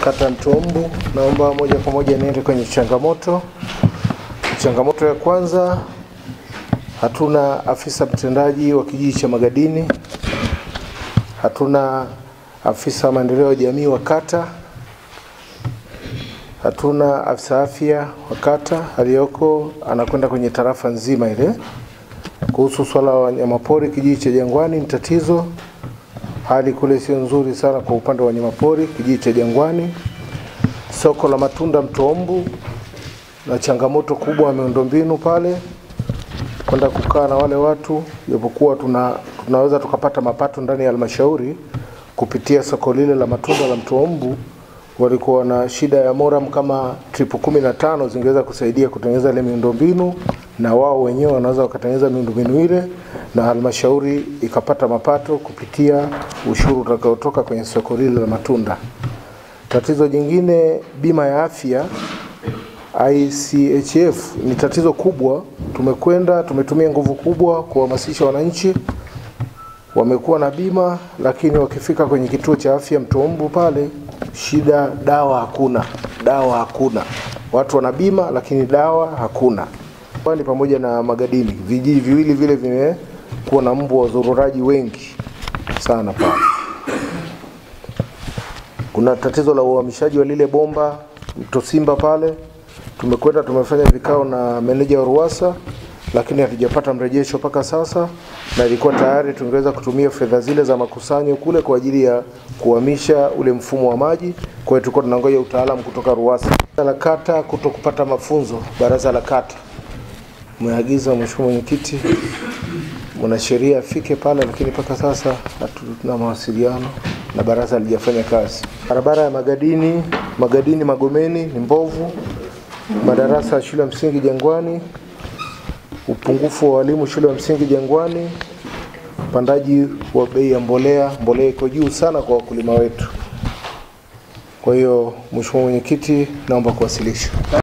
kata Mtombu. Naomba moja kwa moja niende kwenye changamoto. Changamoto ya kwanza, hatuna afisa mtendaji wa kijiji cha Magadini, hatuna afisa maendeleo ya jamii wa kata, hatuna afisa afya wa kata aliyoko anakwenda kwenye tarafa nzima ile. Kuhusu swala la wanyamapori kijiji cha Jangwani ni tatizo, hali kule sio nzuri sana kwa upande wa wanyamapori kijiji cha Jangwani. Soko la matunda Mtombu na changamoto kubwa ya miundombinu pale, kwenda kukaa na wale watu, japokuwa tuna, tunaweza tukapata mapato ndani ya halmashauri kupitia soko lile la matunda la Mtombu. Walikuwa na shida ya moram kama tripu kumi na tano zingeweza kusaidia kutengeneza ile miundombinu, na wao wenyewe wanaweza wakatengeneza miundombinu ile na halmashauri ikapata mapato kupitia ushuru utakaotoka kwenye soko lile la matunda. Tatizo jingine, bima ya afya ICHF ni tatizo kubwa. Tumekwenda tumetumia nguvu kubwa kuhamasisha wananchi, wamekuwa na bima, lakini wakifika kwenye kituo cha afya Mtombu pale, shida dawa hakuna, dawa hakuna. Watu wana bima lakini dawa hakuna. Kwani pamoja na Magadini, vijiji viwili vile vimekuwa na mbu wazururaji wengi sana pale. Kuna tatizo la uhamishaji wa lile bomba mto Simba pale. Tumekwenda tumefanya vikao na meneja wa Ruwasa, lakini hatujapata mrejesho mpaka sasa, na ilikuwa tayari tungeweza kutumia fedha zile za makusanyo kule kwa ajili ya kuhamisha ule mfumo wa maji. Kwa hiyo tulikuwa tunangoja utaalamu kutoka Ruwasa. Baraza la kata kuto kupata mafunzo, baraza la kata umeagiza mheshimiwa mwenyekiti, mwanasheria afike pale, lakini mpaka sasa hatuna mawasiliano na baraza halijafanya kazi. Barabara ya Magadini, Magadini Magomeni ni mbovu. Madarasa ya shule ya msingi Jangwani, upungufu wa walimu shule ya msingi Jangwani, upandaji wa bei ya mbolea, mbolea iko juu sana kwa wakulima wetu. Kwa hiyo mheshimiwa mwenyekiti, naomba kuwasilisha.